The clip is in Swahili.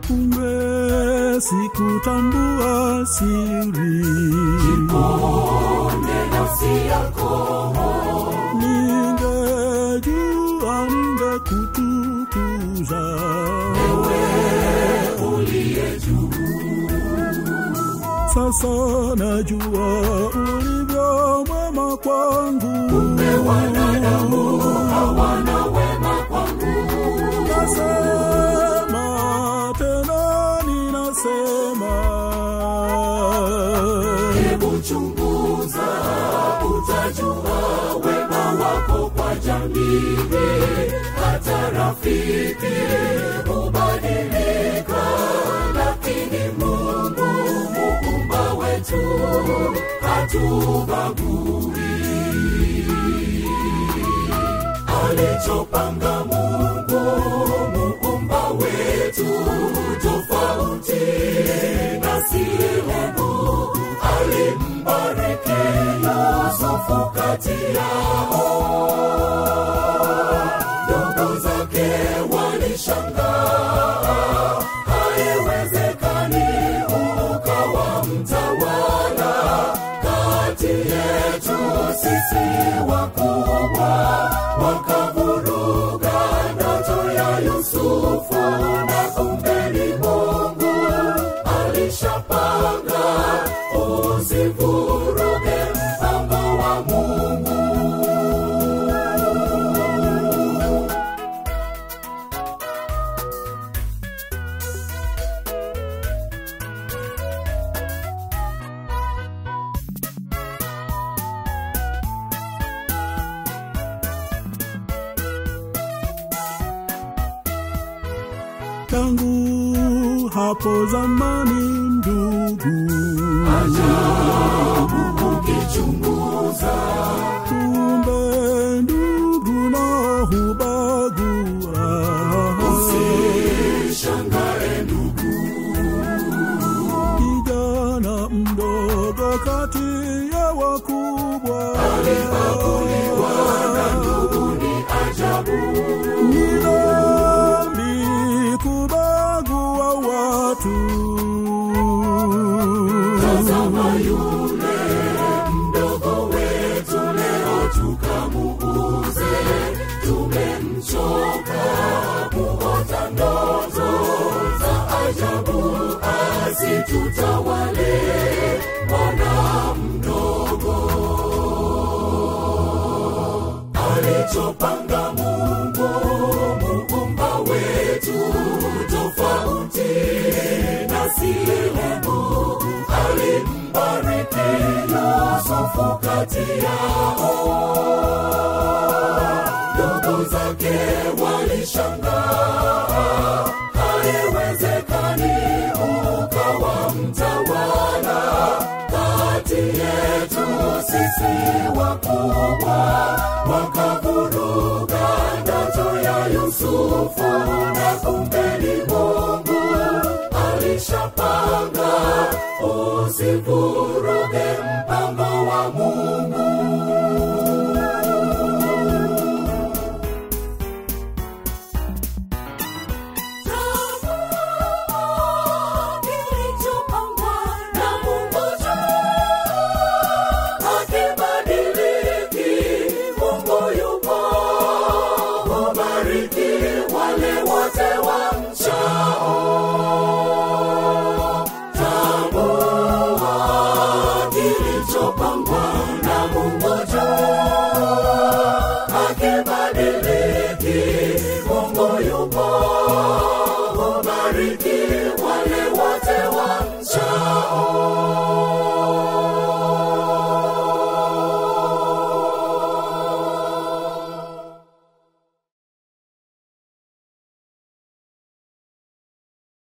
kumbe sikutambua siri Ponde nafsi yako ningejua ningekutukuza uliye juu sasa najua ulivyo mwema kwangu wanadamu hawana wema kwangu nasema tena ninasema hebu chunguza utajua wema wako kwa jamii hata rafiki hubadilika lakini mungu muumba wetu hatubagui alichopanga mungu muumba wetu tofauti na sehemu alimbariki yusufu kati yao ndugu zake walishangaa haiwezekani ukawa mtawala kati yetu sisi wakubwa wakavuruga ndoto ya yusufu na kumbeni mungu alishapanga usivuruge mpango wa mungu tangu hapo zamani ndugu ukichunguza kumbe ndugu na hubagua shangae ndugu kijana mdogo kati ya wakubwa na ndugu ni ajabu ni dhambi kubagua watu tazama yule mdogo wetu leo tukamuuze tumemchoka kuota ndoto za ajabu asitutawale mwana mdogo alichopanga mungu muumba wetu tofauti na sehemu alimbariki yusufu kati yao ndugu zake walishangaa haiwezekani ukawa mtawala kati yetu sisi wakubwa wakavuruga ndoto ya yusufu na kumbeni mungu alishapanga usivuruge mpango wa mungu kilichopangwa na Mungu hakibadiliki. Mungu yupo, hubariki wale wote wamchao. Tambua kilichopangwa na Mungu juu hakibadiliki. Mungu yupo, hubariki wale wote wa